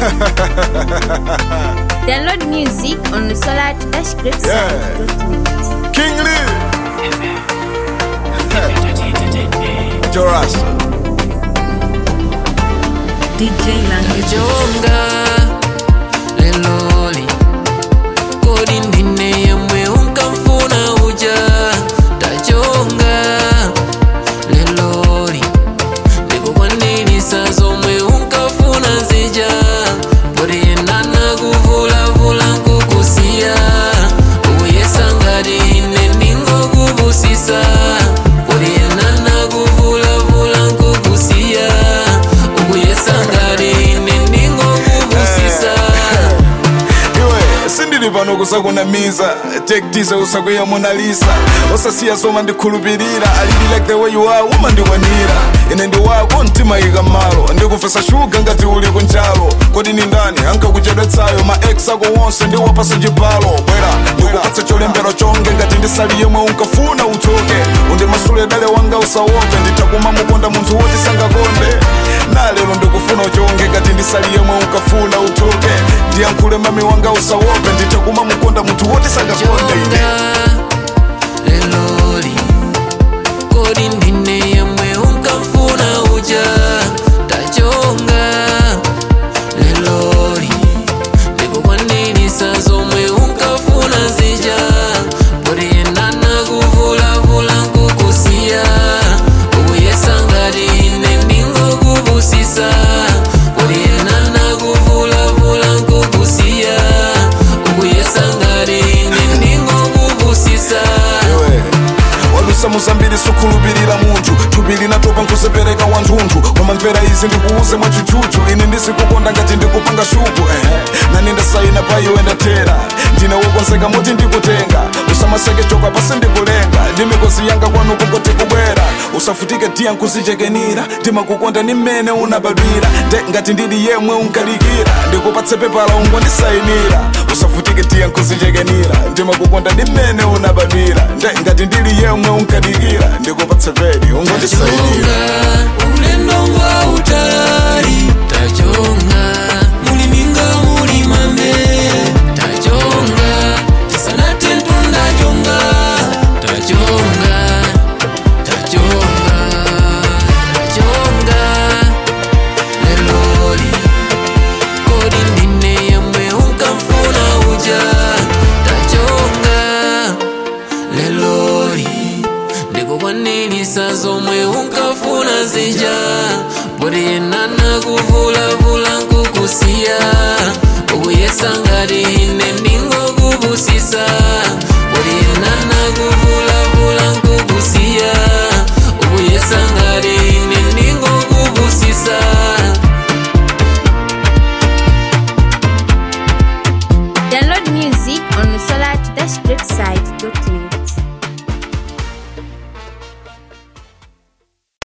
Download music on the Solar Dash Great Yeah. King Lee. Joras. DJ Language. tajonga leloli kodi ndine yemwe unkamfuna uja tajonga leloli ndikukwanilisa zomwe unkafuna zija kodi yenana kuvulavula nkukusiya ukuyesa ngati ine ndingokubusisa kodi yenana kuvulavula nkukusiya ukuyesa ngati ine ndingokubusisa iwe sindili pano kusakunamiza tektize usakwiya monalisa osasiya zoma ndikhulupirira alili like the way you are umandikwanira ine ndi wako mtima ika mmalo ndikufesa shuga ngati uli kunjalo kodi ni ndani ankakuchedwetsayo ma ex ako wonse ndiwapasa chipalo bwera ndikupatsa cholembero chonge ngati ndisali yemwe unkafuna uchoke undimasule dale wanga usawope nditakuma mukonda munthu woti sangakonde nalero ndikufuna uchonge ngati ndisali yemwe unkafuna uchoke ndiyankhule mami wanga usawope nditakuma mukonda munthu woti sangakonde ine tajonga leloli kodi ndine yemwe unkamfuna uja tajonga leloli ndikukwanilisa zomwe unkafuna zija kodi yenana kuvulavula nkukusiya ukuyesa ngati ine ndingokubusisa kodi yenana kuvulavula nkukusiya ukuyesa ngati ine ndingokubusisa iwe wadusa muzambiri sukhulupirira munthu thupi linatopa nkusepereka wanthunthu wamamvera izi ndikuuze mwachuchuchu ine ndisikukonda ngati ndikupanga shuku eh. nani ndasayina pa iwe ndatera ndine wokonzeka moti ndikutenga usamaseke choka pasi ndikulenga ndi mikosi yanga kwanu kungoti kubwera usafutike tiya nkuzichekenira ndimakukonda ni mmene unabadwira nde ngati ndili yemwe unkalikira ndikupatse pepala ungondisayinira usafutike tiya nkuzichekenira ndimakukonda ni mmene unabadwira nde ngati ndili yemwe unkalikira ndikupatse pedi ungondisayinira tajonga ulendo ngwa utali tajonga muliminga mulimame tajonga tisanate tundajonga tajonga tajonga tajonga leloli kodi ndine yemwe unkamfuna uja tajonga leloli ndikukwanilisa zomwe unkafuna zija poti yenana kuvulavula nkukusiya ukuyesa ngati ine ndingokubusisa poti yenana kuvulavula nkukusiya ukuyesa ngati ine ndingokubusisa Download music